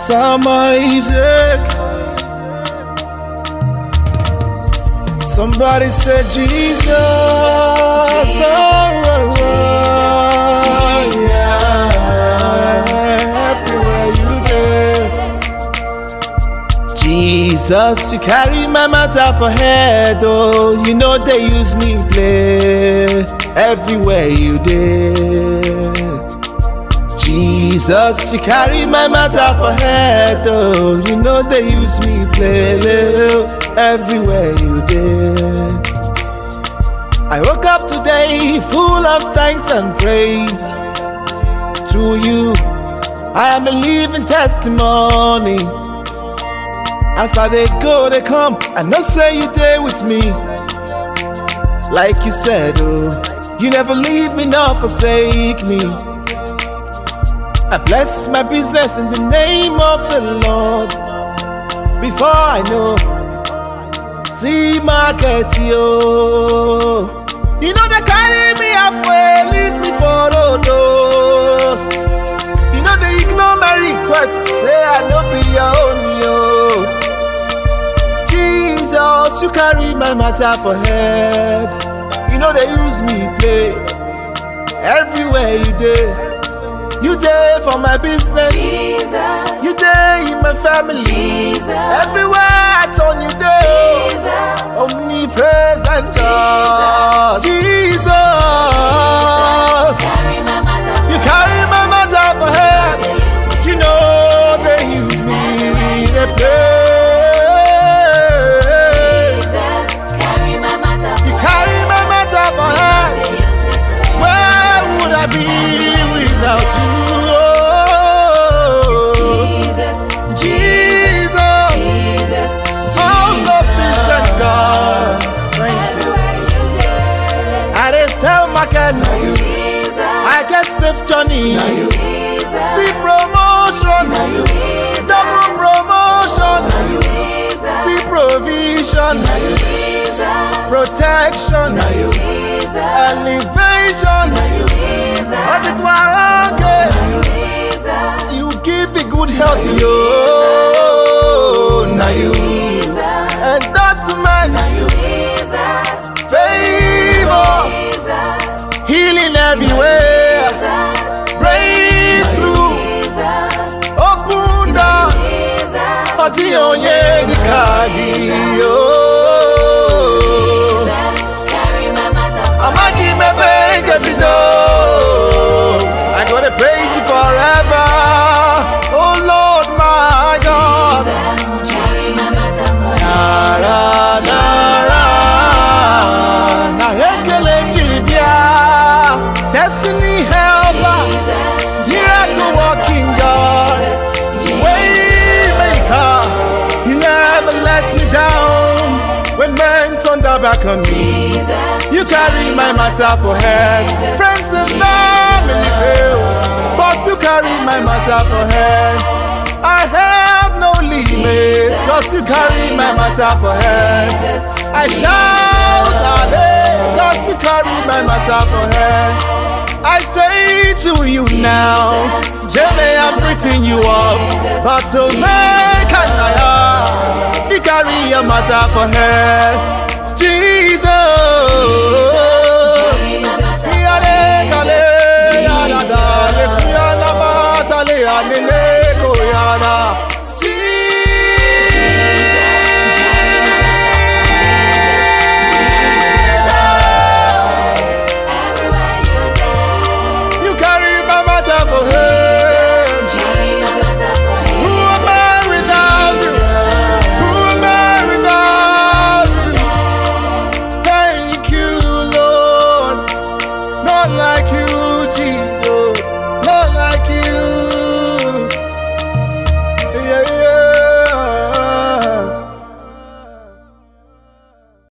Some Isaac. Somebody said Jesus. Oh, oh, oh, yeah. Everywhere you go. Jesus, you carry my matter for head, oh, you know they use me play everywhere you did. Jesus, you carry my matter for head, oh, you know they use me play everywhere you did. I woke up today full of thanks and praise to you. I am a living testimony. As I they go, they come. I know say you there with me. Like you said, oh, you never leave me nor forsake me. I bless my business in the name of the Lord. Before I know, see market yo. You know they carry me halfway, leave me for road. oh. You know they ignore my request, say I no be your own yo. Jesus, you carry my matter for head. You know they use me play everywhere you did. You there for my business. Jesus, You there in my family. Jesus. Everywhere I turn you there. Jesus, Omnipresent God. Jesus. carry my matter. You carry my matter for head. They use me. You know they use me. They play. Jesus, carry my matter. You carry my matter for head. They use me. Where would I be without you? Oh, Jesus, Jesus. Jesus, All sufficient God. Thank you. Everywhere you go. I dey sell market. Jesus, I get safe journey. Jesus, See promotion. Double promotion. Jesus, See provision. Jesus, Protection. Jesus, Elevation. Jesus, Adequate. Jesus, You give me good health, yo. Now you. And that's my Jesus, favor. Jesus, Healing everywhere. Breakthrough. Open doors. Ọtí onye dịka gị yo. Amaghị m ebe ị ga-ebido. I gonna praise you forever. Oh Lord my God. Nara nara. Nara ekele m jiri bịa. Destiny helper. Miracle working God. Waymaker. You never let me down. When men turn their back on me. You carry my matter for head. Friends and family fail, but you carry my matter for head. I have no limits, cause you carry my matter for head. I shout, Hallelujah, cause you carry my matter for head. I say to you now, they may have written you off, but to make an eye, you carry your matter for head. Jesus.